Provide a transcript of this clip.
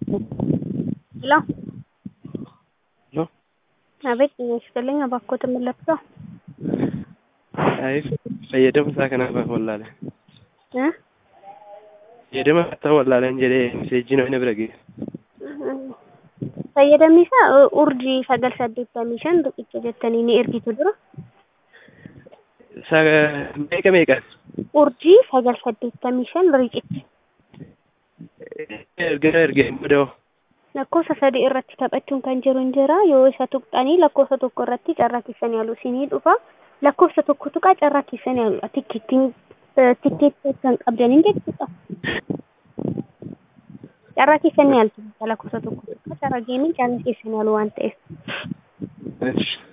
ሄሎ ሄሎ አቤት ጤና ይስጥልኝ እባክዎት ምን ልርዳዎ? አይ fayyadama isaa kanaaf wallaale እ fayyadama isaa wallaaleen jedhee meseejii namni bira ga'e fayyadamni isaa urjii sagal saddeettamii shan riqicha jettanii ni ergitu dura Sa- meeqa meeqan urjii sagal saddeettamii shan riqicha ergana ergee booda lakkoofsa sadii irratti taphachuun kan jiru hin jira yoo isa tuqxanii lakkoofsa tokko irratti carraa keessan yaalu isinii dhufa lakkoofsa tokko tuqaa carraa keessan yaalu tikkeettiin tikkeettii kan qabdaniin jechuudha. Carraa keessan yaaltu lakkoofsa tokko tuqaa carraa geemiin carraa keessan yaalu waan ta'eef. Eesh.